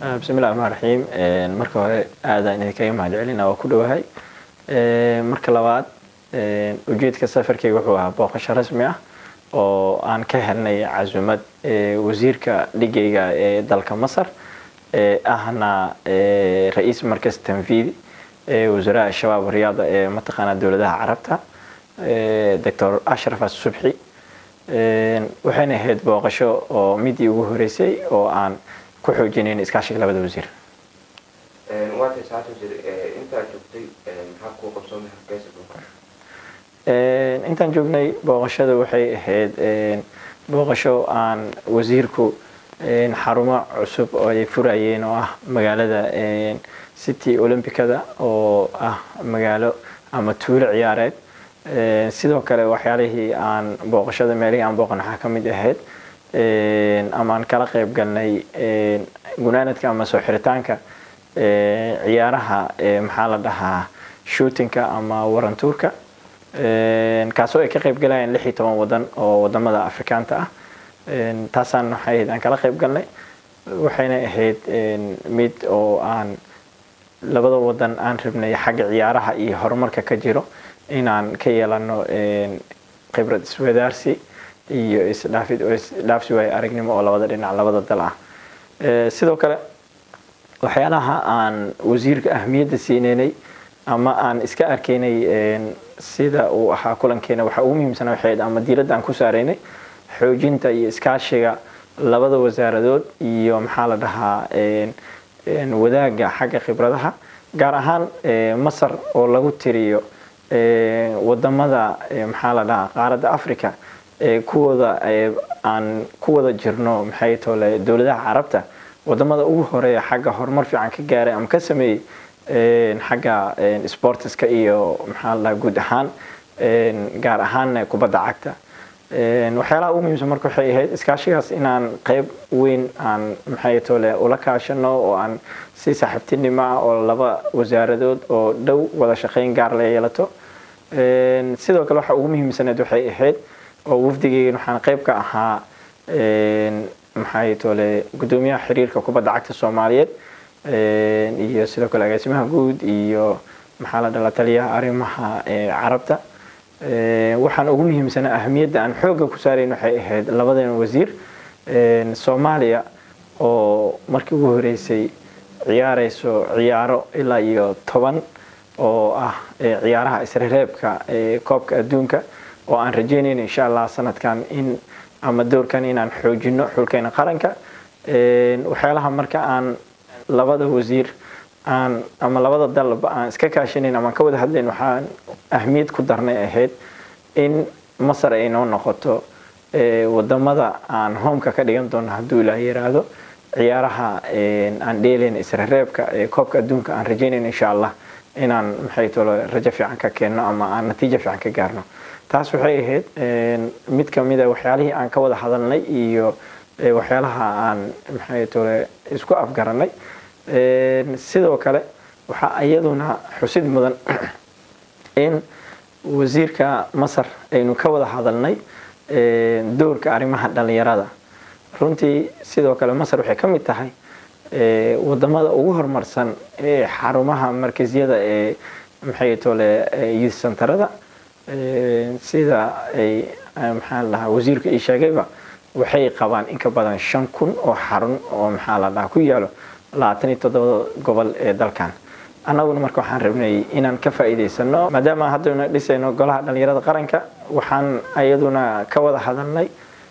bismillahi raxmaan raxiim marka hore aadaan idinkaga mahad celina waa ku dhowahay marka labaad ujeedka safarkeyga wuxuu ahaa booqasho rasmi ah oo aan ka helnay casumad wasiirka dhigayga ee dalka masar ahna ra-iis markas tanfiidi wasaaraa shabaab riyaada ee mataqaanaa dowladaha carabta doctor ashraf asubxi waxayna ahayd booqasho oo midii ugu horeysay oo aan ku xoojinayn iskaashiga labada wasiir waatay saacad wasiir intaa joogtay maxaa kuu qabsoomay hargeysa booqasho intaan joognay booqashada waxay ahayd booqasho aan wasiirku xarumo cusub oo ay furayeen oo ah magaalada city olympicada oo ah magaalo ama tuulo ciyaareed sidoo kale waxyaalihii aan booqashada meelihii aan booqan waxaa ka mid ahayd ama aan kala qayb galnay gunaanadka ama soo xiritaanka ciyaaraha maxaa la dhahaa shootinka ama warantuurka kaasoo ay ka qayb galayaan lix iyo toban wadan oo wadamada afrikaanta ah taasaan waxay ahayd aan kala qayb galnay waxayna ahayd mid oo aan labada wadan aan rabnay xagga ciyaaraha iyo horumarka ka jiro inaan ka yeelano khibrad iswadaarsi iyo isdhaafid isdhaafsi waayo aragnimo oo labada dhinac labada dal ah sidoo kale waxyaalaha aan wasiirka ahmiyadda siineynay ama aan iska arkaynay sida uu ahaa kulankeena waxa ugu muhiimsana waxay ama diiradda aan ku saaraynay xoojinta iyo iskaashiga labada wasaaradood iyo maxaa la dhahaa wadaaga xagga khibradaha gaar ahaan masar oo lagu tiriyo wadamada maxaa la dhahaa qaaradda africa kuwooda aan ku wada jirno maxay tole dowladaha carabta wadamada ugu horeeya xagga horumar fiican ka gaaray ama ka sameeyey xagga sportiska iyo maxaa la dhahaa guud ahaan gaar ahaan kubadda cagta waxyaalaha ugu muhiimsan marka waxay ahayd iskaashigaas inaan qayb weyn aan maxay tole ula kaashano oo aan si saaxiibtinimo ah oo laba wasaaradood oo dhow wada shaqayn gaar la yeelato sidoo kale waxa ugu muhiimsaneed waxay ahayd oo wafdigeygan waxaan qayb ka ahaa maxay tole guddoomiyaha xiriirka kubadda cagta soomaaliyeed iyo sidoo kale agaasimaha guud iyo maxaa la dhala taliyaha arrimaha carabta waxaan ugu muhiimsanaa ahamiyadda aan xoogga ku saarayn waxay ahayd labadan wasiir soomaaliya oo markii ugu horeysay ciyaareyso ciyaaro ilaa iyo toban oo ah ciyaaraha isrereebka koobka adduunka oo aan rajeynayno insha allah sanadkan in ama doorkan inaan xoojino xulkeena qaranka waxyaalaha marka aan labada wasiir aan ama labada dalba aan iska kaashanayn ama ka wada hadlayn waxaan ahmiyad ku darnay ahayd in masar ay noo noqoto wadamada aan homeka ka dhigan doono hadduu ilaah yiraahdo ciyaaraha aan dheelayn isrereebka ee koobka adduunka aan rajeynayno insha allah inaan maxay tolo rajo fiican ka keenno ama aan natiijo fiican ka gaarno taas waxay ahayd mid kamida waxyaalihii aan ka wada hadalnay iyo waxyaalaha aan maxay tole isku afgaranay sidoo kale waxaa iyaduna xusid mudan in wasiirka masar aynu ka wada hadalnay doorka arrimaha dhalinyarada runtii sidoo kale masar waxay ka mid tahay wadamada ugu horumarsan ee xarumaha markazyada ee maxay tole youth centerada sida ay maxaa la dhahaa wasiirka ii sheegayba waxay qabaan in ka badan shan kun oo xarun oo maxaa la dhahaa ku yaalo labaatan iyo toddoba gobol ee dalkan annaguna marka waxaan rabnay inaan ka faa'iidaysano maadaama haddaynu dhisayno golaha dhalinyarada qaranka waxaan iyaduna ka wada hadalnay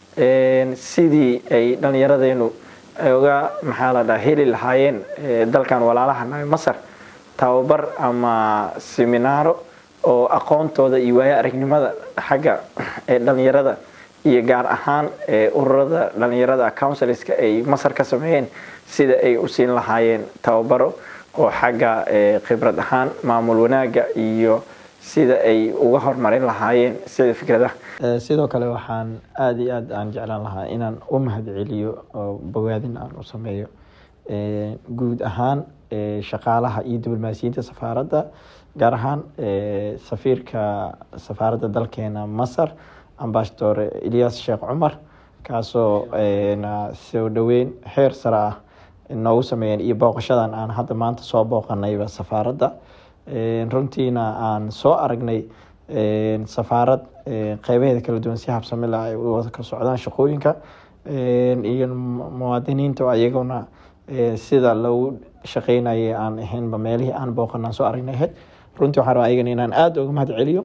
sidii ay dhallinyaradeenu uga maxaa la dhaha heli lahaayeen dalkan walaalaha nahay masar tababar ama seminaaro oo aqoontooda iyo waayo aragnimada xagga dhalinyarada iyo gaar ahaan ururada dhalinyarada counsilska ay masar ka sameeyeen sida ay u siin lahaayeen tababaro oo xagga khibrad ahaan maamul wanaaga iyo sida ay uga horumarin lahaayeen sida fikradaha sidoo kale waxaan aada iyo aad aan jeclaan lahaa inaan u mahad celiyo oo bogaadin aan u sameeyo guud ahaan shaqaalaha iyo diblomaasiyiinta safaaradda gaar ahaan safiirka safaaradda dalkeena masar ambasador ilyas sheekh cumar kaasoo soo dhoweyn xeer sare ah noogu sameeyeen iyo booqashadan aan hadda maanta soo booqanayba safaaradda runtiina aan soo aragnay safaarad qeybaheeda kala duwan si habsamila ay wada ka socdaan shaqooyinka iyo muwaadiniinta oo iyaguna sida lagu shaqeynayay aan ahaynba meelihii aan booqanaan soo aragnay ahayd runtii waxaan rabaa ayagana inaan aada uga mahad celiyo